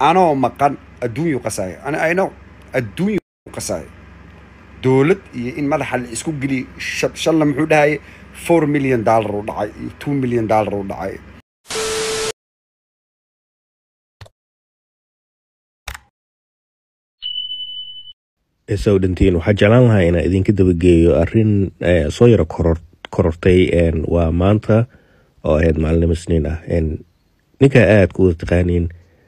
anoo maqan adduunyu qasaya ani i know adduunyu qasaya dowlad iyo in madaxa la isku geliyo sha- shalna muxuu dhahaye four million dollar u dhacay iyo two million dollar u dhacay soo dhantiin waxaa jeclaan lahaa inaan idinka dabageeyo arin eh, soo yaro koror korortay een, waa maanta oo ahayd maalinimo isniin ah een, ninka aada ku wada taqaaniin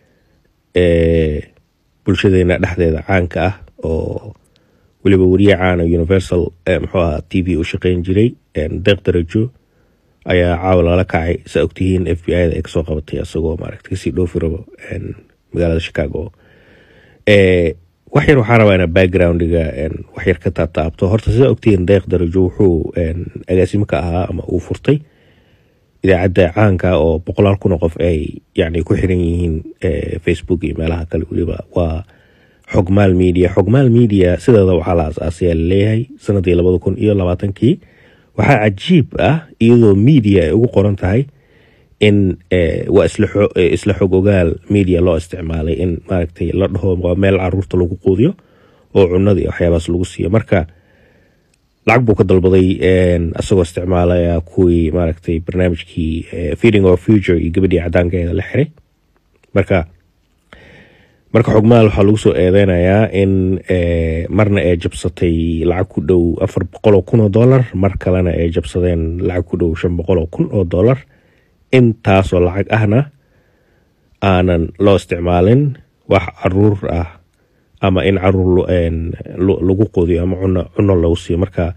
eh, bulshadeena dhexdeeda caanka ah oo weliba weriye caana universal eh, muxuu ahaa t v u shaqeyn jiray een, deeq darajo ayaa caawa lala kacay saa ogtihiin f b i da ay kasoo qabatay isagoo maaragta kasii dhoofi rabo een, magaalada chicago Eh, wax yar waxaa rabaa ina backgroundiga een, wax yar ka taataabto horta sidaa ogtihiin deeq darajo wuxuu een, agaasimo ka ahaa ama uu furtay idaacadda caanka oo boqolaal kun oo qof ay yani ku xiran yihiin eh, facebook iyo meelaha kale weliba waa xogmaal media xogmaal media sideeda waxaa la asaasaya laleeyahay sanadii labada kun iyo labaatankii waxaa cajiib ah iyadoo media ay ugu qoran tahay in eh, waa isla xo- eh, isla xog ogaal media loo isticmaalay in maaragtay la dhaho waa meel caruurta lagu quudiyo oo cunada iyo waxyaabaas lagu siiyo marka lacag buu ka dalbaday een, asagoo isticmaalaya kuwii maaragtay barnaamijkii eh, feeding our future iyo gabadhii cadaankeeda la xiray marka marka xogmaal waxaa lagu soo eedeynayaa in eh, marna ay jabsatay lacag ku dhow afar boqol oo kun oo dollar mar kalena ay jabsadeen lacag ku dhow shan boqol oo kun oo dollar intaasoo lacag ahna aanan loo isticmaalin wax caruur ah ama in caruur lo- een, lo- lagu quudiyo ama cuno cuno lagu siiyo marka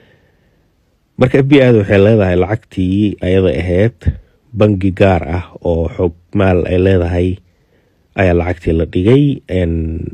marka f b i da waxay leedahay lacagtii ayada ahayd bangi gaar ah oo xog maal ay leedahay ayaa lacagtii la dhigay een,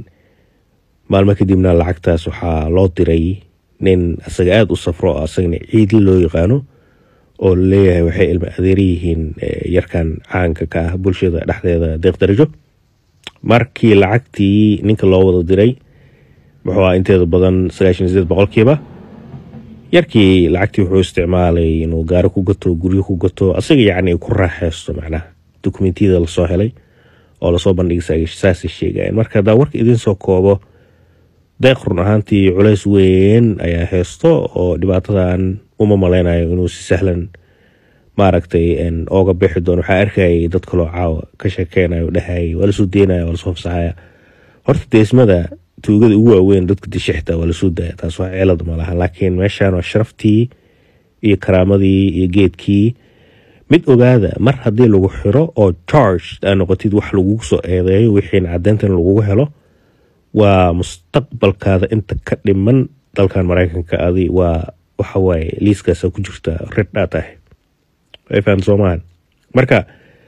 maalmo kadibna lacagtaas waxaa loo diray nin isaga aada u safro oo asagana ciidli loo yaqaano oo laleeyahay waxay ilma adeera yihiin eh, yarkan caanka ka ah bulshada dhexdeeda deeq darajo markii lacagtii ninka loo wada diray muxuu ah inteeda badan sagaashan iyo sideed boqolkiiba yarkii lacagtii wuxuu isticmaalay inuu gaari ku gato guryo ku gato asaga yacni ku raaxeysto macnaha dokumentiyada lasoo helay oo lasoo bandhigay saasay sheegayeen marka haddaa warka idiin soo koobo deeq run ahaantii culays weyn ayaa haysto oo dhibaatadan uma maleynayo inuu si sahlan maaragtay een, ooga bixi doono waxaa arkayay dad kaloo caawa ka sheekeynayo dhahayay waa lasoo deynaya waa lasoo fasaxaya horta deesmada tuugada ugu waaweyn dadka dishixta waa lasoo daya taas wax ceelad ma laha laakiin meeshan waa sharaftii iyo karaamadii iyo geedkii mid ogaada mar haddii lagu xiro oo charge aa noqotid wax lagugu soo eedeeyo wixiina cadeynta in lagugu helo waa mustaqbalkaada inta ka dhiman dalkan maraykanka adi waa waxa waaye liiskaasa ku jirta red aa tahay way fahan soomahan marka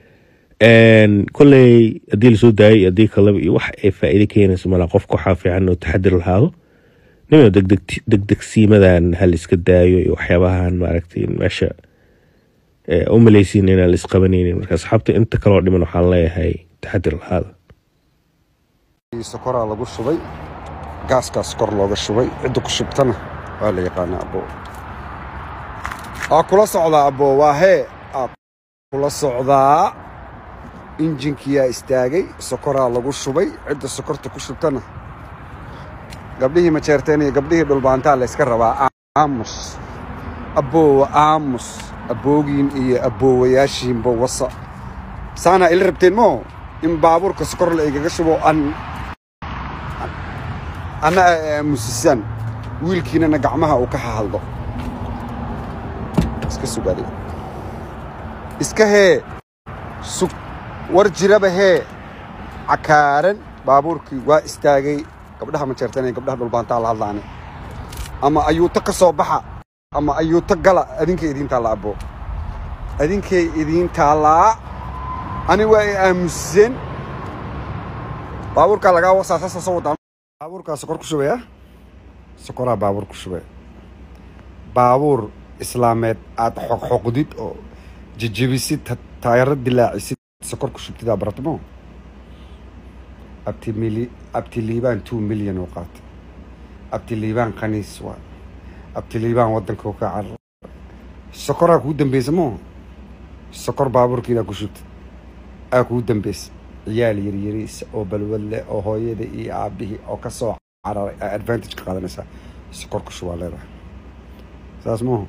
een, kolley haddii lasoo daayay iyo haddii kaleba iyo wax ay faa'iido keenaysa malaa qofka waxaa fiican inuu taxadir lahaado nima degdeg degdegsiimadan ha la iska daayo iyo waxyaabahan maaragtay meesha eh, u malaysiin inaan la isqabanaynin marka asxaabta inta kaloo dhiman waxaan leeyahay taxadir lahaada sokoraa lagu shubay gaaskaas kor looga shubay cidda ku shubtana waa la yaqaanaa abbo aa kula socdaa abbo waa hee aa kula socdaa injinkiyaa istaagay sokoraa lagu shubay cidda sokorta ku shubtana gabdhihii majeerteen iyo gabdhihii dhulbaantaa la yska rabaa aamus abboowa aamus abboogiin iyo abboowayaashiinba wasa saanaa ila rabteen moo in baabuurka sokor la igaga shubo an ana aamusisaan wiilkiinana gacmaha uu ka hahaldo iska sugaade iska hee sug war jiraba hee cakaaran baabuurkii waa istaagay gabdhaha majeerteen iyo gabdhaha dhulbaantaa la hadlaane ama ayuuto ka soo baxa ama ayuuto gala adinkay idiin taalla abbo adinkay idiin taallaa ani waa ay aamuseen baabuurkaa lagaa wasaa saasa soo wadaa baabuurkaa sokor ku shubaya sokoraa baabuur ku shubaya baabuur islaameed aad xoqxoqdid oo jejebisid ta- taayaro dilaacisid sokor ku shubtidaa baratmo abti mili abti liibaan two million oo qaatay abti liibaan khaniis waa abti liibaan waddanka ka carar sokoraa kuu dambeysa moo sokor baabuurkiinaa ku shubtid aa kuu dambeysa ciyaal yaryariis oo balwad leh oo hooyada iyo aabihii oo ka soo cararay aa advantage ka qaadanaysaa sokor ku shubaa leedahay saas maahu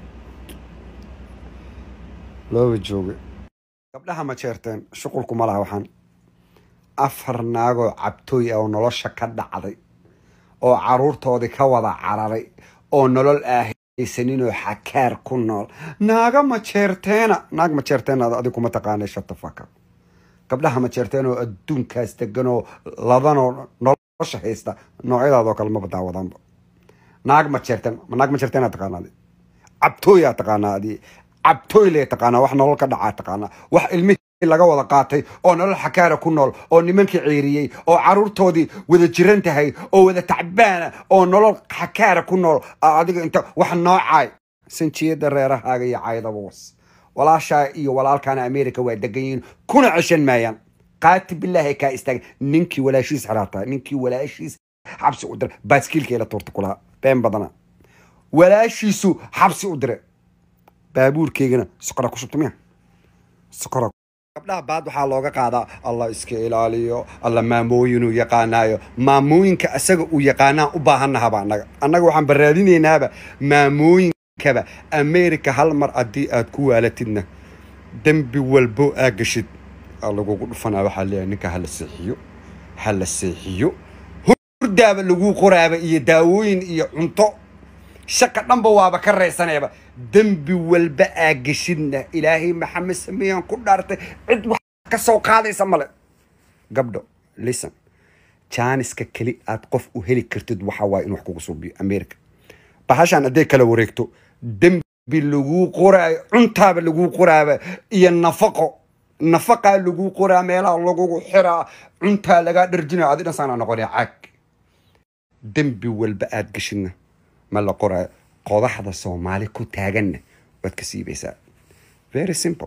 looba joogay gabdhaha ma jeerteen shuqulku ma laha waxaan afar naagoo cabtooy ah oo nolosha ka dhacday oo caruurtoodii ka wada cararay oo nolol aahaysaninoo xakaar ku nool naaga ma jeerteena naag ma jeerteena adig kuma taqaanay shatafaka gabdhaha ma jeerteen oo adduunkaas degan oo ladanoo nolosha haysta noocyadaadoo kale maba daawadaanba naag ma jeerteen naag ma jeerteena taqaanaa adi cabtooyaa taqaanaa adi cabtooy lee taqaanaa wax nolol ka dhacaa taqaanaa wax ilmihii laga wada qaatay oo nolol xakaara ku nool oo nimankii ciiriyey oo caruurtoodii wada jiran tahay oo wada tacbaana oo nolol xakaara ku nool adiga inta wax noocaay sanjiyada reerahaaga iyo caydaba was walaashaa iyo walaalkaana america waa degan yihiin kuna ceshan maayaan qaati bilaahi kaa istaaga ninkii walaashiis xiraataa ninkii walaashiis xabsi u dira baaskiilkeela tuurta kulaha been badana walaashiisu xabsi u dire baabuurkeygana sokora ku shubta miya sokora gabdhaha baad waxaa looga qaadaa allah iska ilaaliyo alla maamooyinuu yaqaanaayo maamooyinka asaga uu yaqaanaan u baahannahaba annaga annaga waxaan baraadinaynaaba maamooyinkaba america hal mar haddii aad ku waalatidna dembi walbo aa gashid aa lagugu dhufanaa waxaa leeyahay ninka hala seexiyo hala seexiyo hurdaaba laguu qoraaba iyo daawooyin iyo cunto shaqa dhanba waaba ka raysaneeba dembi walba aa geshidna ilaahay maxamed sameeyaan ku dhaartay cid wax ka soo qaadaysa male gabdho listen jaaniska keli aad qof u heli kartid waxa waaye in wax kugu suubiyo america bahashaan hadday kala wareegto dembi laguu qoraayo cuntaaba laguu qoraaba iyo nafaqo nafaqaa laguu qoraa meelaha lagugu xiraa cuntaa lagaa dharjinaya adi dhan saanaa noqonaya caag dembi walba aad geshidna ma la qoraayo qodaxda soomaali ku taaganna waad ka siibaysaa very simple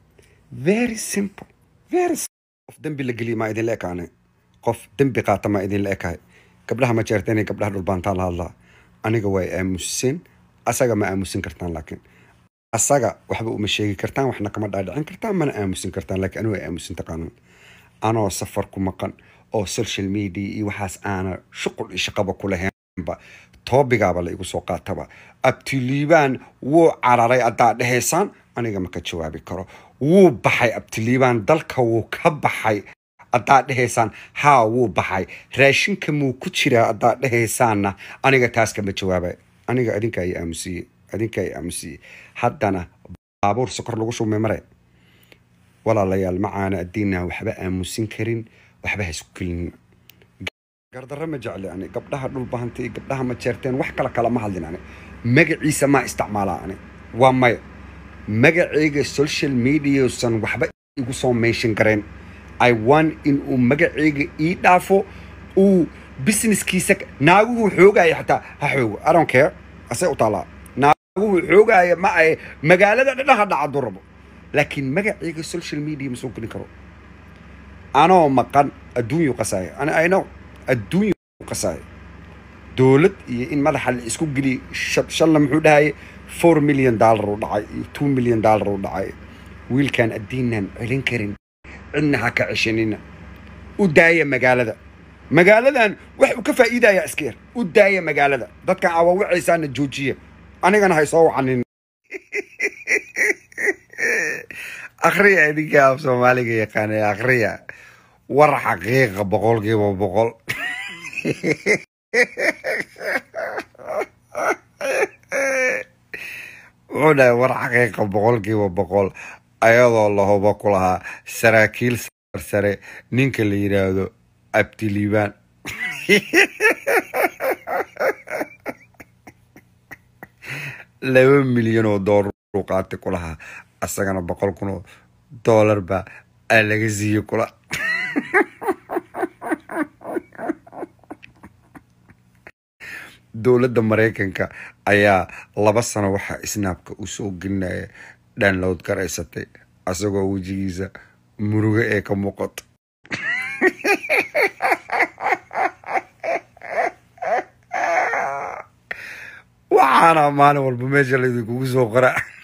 very simple very qof dembi la geliya maa idinla ekaane qof dembi qaata maa idinla ekahay gabdhaha ma jeerteen iyo gabdhaha dhulbaantaan la hadlaa aniga way aamusin asaga ma aamusin kartaan laakiin asaga waxba uma sheegi kartaan waxna kama dhaadhicin kartaan mana aamusin kartaan laakiin anigu ay aamusin taqaanan anoo safar ku maqan oo social media iyo waxaas aana shuqul iyo shaqaba ku lahaynba toobigaaba la igu soo qaataba abtiliibaan wuu cararay haddaa dhehaysaan aniga ma ka jawaabi karo wuu baxay abtiliibaan dalka wuu ka baxay haddaa dhehaysaan haa wuu baxay raashinka muu ku jiraa haddaa dhehaysaanna aniga taas kama jawaabay aniga adinka ay aamusiyey adinka ay aamusiyey haddana baabuur sokor lagu shubmay mare walaalayaal macaana addiinna waxba aamusin karin waxba ha isku kelinin gardarro ma jecli ani gabdhaha dhulbahanta iyo gabdhaha ma jeerteen wax kale kala ma hadlin ani magaciisa maa isticmaalaa ani waa maya magacayga social mediausan waxba igu soo meeshin gareen i want in uu magacayga ii dhaafo uu businesskiisa naaguhu xoogaya xataa ha xoogo i don't care asee u taallaa naaguhu xoogaya ma ahe magaalada dhadhaha dhacadu rabo laakiin magacayga social media ma soo gelin karo anoo maqan adduunyu qasaaya ani i know adduunya qasaaya dowlad iyo in madaxa la isku geliy shalna muxuu dhahaye four million dollar u dhacay iyo two million dollar u dhacay wiilkaan addiinaan celin karin cidna ha ka ceshanina u daaya magaalada magaaladan wax uu ka faa'iidayaa iska yar u daaya magaalada dadkan awaawicaysaana joojiya anigana hay soo wacanin akhriya idinka af soomaaliga yaqaanay akhriya war xaqiiqa boqolkiiba boqol wuxuu dhahay war xaqiiqa boqolkiiba boqol ayadoo lahubo ku lahaa saraakiil sarsare ninka la yidhaahdo abtiliibaan laba milyan oo doolar uu qaatay ku lahaa asagana boqol kun oo doolar baa aa laga siiyey kula dowladda maraykanka ayaa laba sano waxaa isnaabka u soo gelinaya download garaysatay asagoo wejigiisa murugo ee ka muuqato waxaana maalin walba meesha laydinkugu soo qora